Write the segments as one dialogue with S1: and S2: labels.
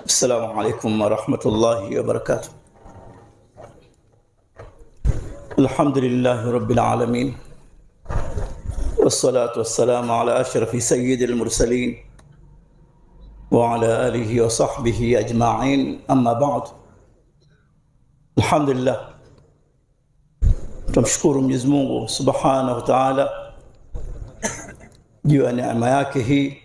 S1: السلام عليكم ورحمة الله وبركاته الحمد لله رب العالمين والصلاة والسلام على أشرف سيد المرسلين وعلى آله وصحبه أجمعين أما بعد الحمد لله tumshukuru Mwenyezi Mungu Subhanahu wa Ta'ala juu ya neema yake hii,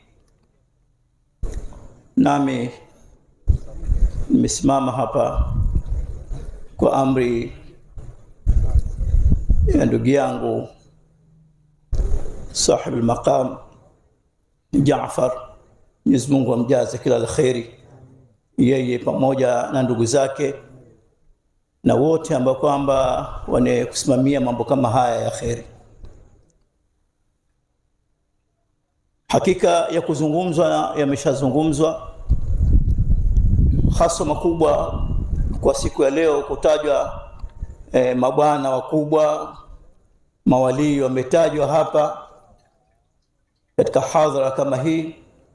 S1: nami nimesimama hapa kwa amri ya ndugu yangu sahib al-maqam Jaafar, Mwenyezi Mungu amjaze kila la kheri, yeye pamoja na ndugu zake na wote ambao kwamba wane kusimamia mambo kama haya ya kheri. Hakika ya kuzungumzwa yameshazungumzwa, hasa makubwa kwa siku ya leo kutajwa eh, mabwana wakubwa mawalii wametajwa hapa katika hadhara kama hii.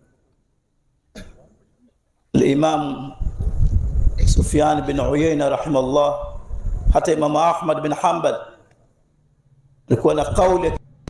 S1: Al-Imam Sufyan bin Uyayna rahimahullah, hata Imam Ahmad bin Hanbal alikuwa na kauli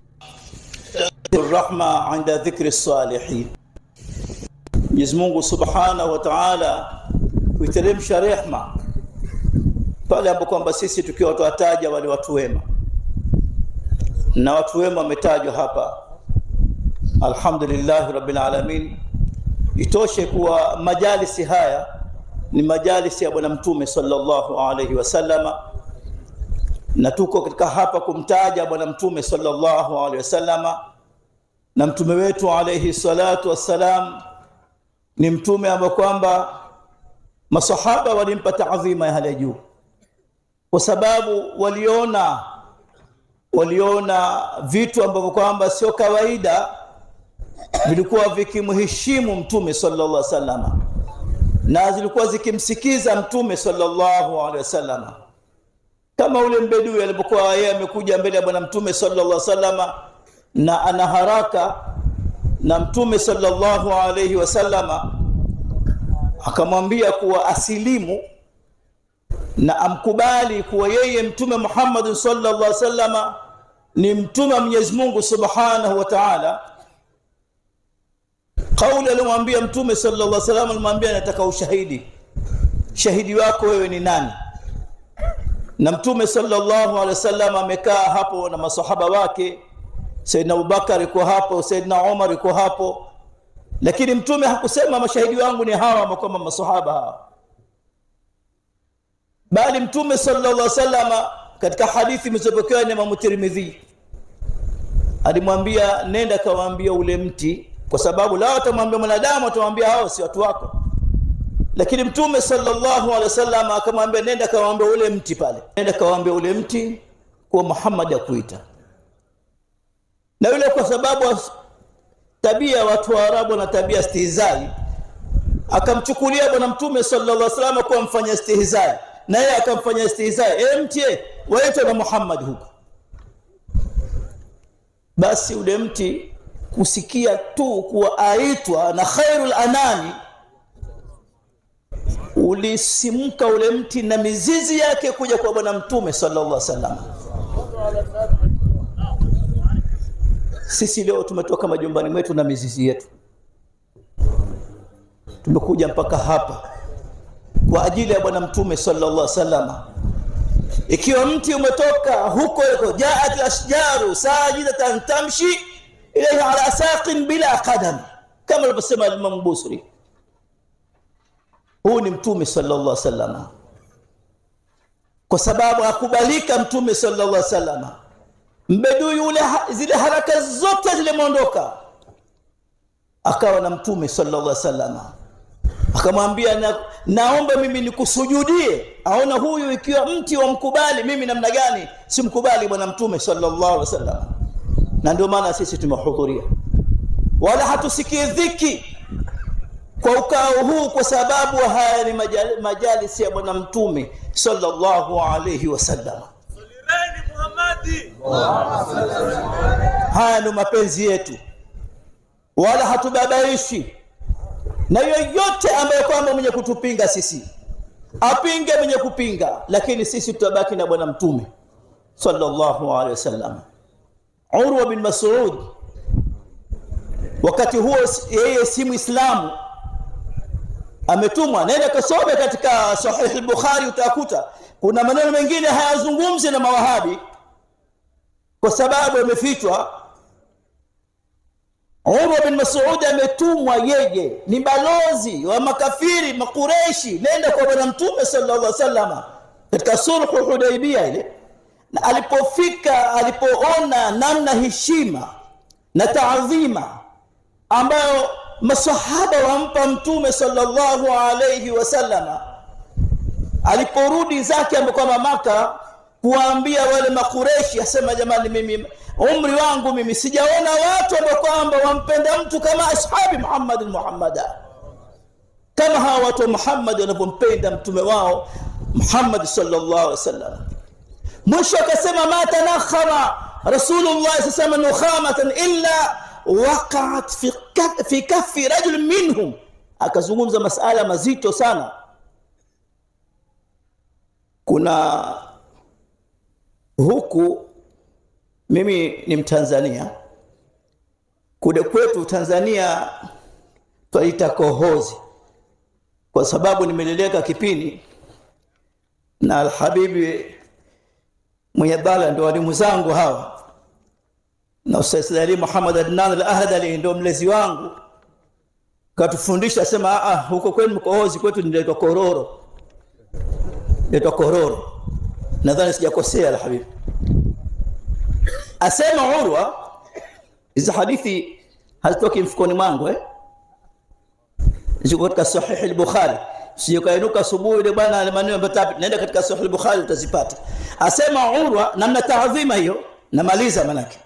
S1: rahma inda dhikri salihin, Mwenyezi Mungu Subhanahu wa Ta'ala kuiteremsha rehma pale ambapo kwamba sisi tukiwa tuwataja wale watu wema, na watu wema wametajwa hapa. Alhamdulillah rabbil alamin. Itoshe kuwa majalisi haya ni majalisi ya Bwana Mtume sallallahu alaihi wasallama, na tuko katika hapa kumtaja Bwana Mtume sallallahu alaihi wasallama, na mtume wetu alaihi salatu wassalam ni mtume ambaye kwamba masahaba walimpa taadhima ya hali ya juu, kwa sababu waliona waliona vitu ambavyo kwamba sio kawaida vilikuwa vikimheshimu mtume sallallahu alaihi wasallama na zilikuwa zikimsikiza mtume sallallahu alaihi wasallam, kama ule mbedui alipokuwa yeye amekuja mbele ya bwana mtume sallallahu alaihi wasallam na ana haraka na mtume sallallahu alaihi wasallam akamwambia kuwa asilimu na amkubali kuwa yeye mtume Muhammad sallallahu alaihi wasallam ni mtume wa Mwenyezi Mungu subhanahu wa ta'ala Kauli alimwambia Mtume sallallahu alaihi wasallam, alimwambia nataka ushahidi, shahidi wako wewe ni nani? Na Mtume sallallahu alaihi wasallam amekaa hapo na masahaba wake, Saidina Abubakar yuko hapo, Saidina Umar yuko hapo, lakini Mtume hakusema mashahidi wangu ni hawa ambao kama masahaba hawa, bali Mtume sallallahu alaihi wasallam katika hadithi imezopokewa na Imam Tirmidhi alimwambia nenda kawaambia ule mti kwa sababu lao atamwambia mwanadamu, atamwambia hao si watu wako, lakini Mtume sallallahu alaihi wasallam akamwambia nenda kawaambia ule mti pale, nenda kawaambia ule mti kuwa Muhammad akuita. Na yule kwa sababu tabia watu wa Arabu na tabia stihizai, akamchukulia bwana Mtume sallallahu alaihi wasallam kuwa mfanya stihizai, na yeye akamfanya stihizai, e mti waitwa na Muhammad huko. Basi ule mti kusikia tu kuwa aitwa na khairul anami, ulisimka ule mti na mizizi yake kuja kwa bwana mtume sallallahu alaihi wasallam. Sisi leo tumetoka majumbani mwetu na mizizi yetu, tumekuja mpaka hapa kwa ajili ya bwana mtume sallallahu alaihi wasallam. Ikiwa mti umetoka huko huko, jaat ashjaru sajidatan tamshi ilaihi ala saqin bila qadam, kama alivyosema Imam Busri. Huu ni mtume sallallahu alaihi wasallam, kwa sababu akubalika mtume sallallahu alaihi wasallam. Mbedui yule zile haraka zote zilimwondoka, akawa na mtume sallallahu alaihi wasallam, akamwambia na, naomba mimi nikusujudie. Aona huyu ikiwa mti wa mkubali mimi namna gani simkubali bwana mtume sallallahu alaihi wasallam na ndio maana sisi tumehudhuria, wala hatusikii dhiki kwa ukao huu, kwa sababu haya ni majali, majalisi ya bwana mtume sallallahu alayhi wasallam. Haya ndio mapenzi yetu, wala hatubabaishi na yoyote ambaye kwamba mwenye kutupinga sisi apinge mwenye kupinga lakini sisi tutabaki na bwana mtume sallallahu alaihi wasallam urwa bin mas'ud wakati huo yeye si muislamu ametumwa nenda kasome katika sahih al-bukhari utakuta kuna maneno mengine hayazungumzi na mawahabi kwa sababu yamefichwa Umar bin Mas'ud ametumwa yeye ni balozi wa makafiri makureshi nenda kwa bwana mtume sallallahu alaihi wasallam katika sulhu Hudaybiyah ile na alipofika alipoona namna heshima na taadhima ambayo masahaba wampa mtume sallallahu alayhi wasallama aliporudi zake ambapo Maka kuwaambia wale makureshi asema jamani mimi umri wangu mimi sijaona watu ambao kwamba wampenda mtu kama ashabi Muhammad Muhammada kama hawa watu wa Muhammad wanavyompenda mtume wao Muhammad sallallahu alaihi wasallam mwisho akasema ma tanakhama rasulullah sasema nukhamatan illa waqa'at fi fi kaffi rajul minhum akazungumza masala mazito sana kuna huku mimi ni mtanzania kude kwetu tanzania twaita kohozi kwa sababu nimeleleka kipindi na alhabibi mwenye dhala ndo walimu zangu hawa na Ustaz Ali Muhammad Adnan al-Ahdali ndio mlezi wangu katufundisha sema a huko kwenu mkohozi kwetu ndio kororo ndio kororo nadhani sijakosea alhabibi asema urwa hizo hadithi hazitoki mfukoni mwangu eh ziko katika sahih al-bukhari sijokainuka asubuhi ile bwana maneno matapi naenda katika sahih al-bukhari utazipata asema urwa namna taadhima hiyo namaliza manake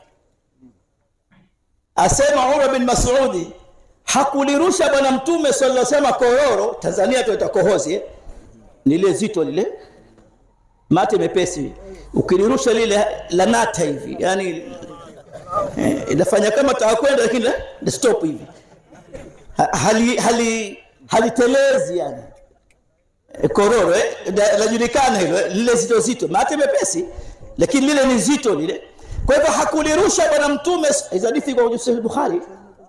S1: asema urwa bin mas'udi hakulirusha bwana mtume sallallahu alaihi wasallam kororo tanzania tuita kohozi eh? lile zito lile mate mepesi ukilirusha lile lanata hivi yani eh, inafanya kama takwenda lakini la stop hivi hali hali halitelezi yani e, kororo eh, lajulikana hilo lile zito zito mate mepesi lakini lile ni zito lile kwa hivyo hakulirusha bwana mtume hizo hadithi kwa Sahih Bukhari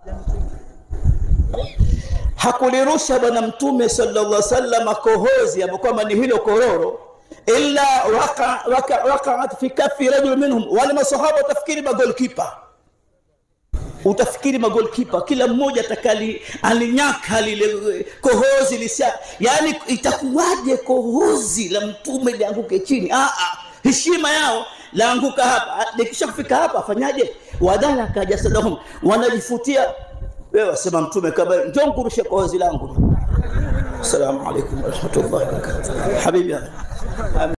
S1: hakulirusha bwana mtume sallallahu alaihi wasallam kohozi ambapo kwamba ni hilo kororo illa waqa'at waka, waka fi kaffi rajul minhum wale masahaba utafikiri magolkipa utafikiri magolkipa kila mmoja atakali alinyaka lile kohozi lisia yani itakuwaje kohozi la mtume lianguke chini ah ah heshima yao laanguka hapa likisha kufika hapa afanyaje wadala kajasadahum wanajifutia wewe wasema mtume kama njoo nkurushe kohozi langu assalamu alaikum warahmatullahi wabarakatuh habibi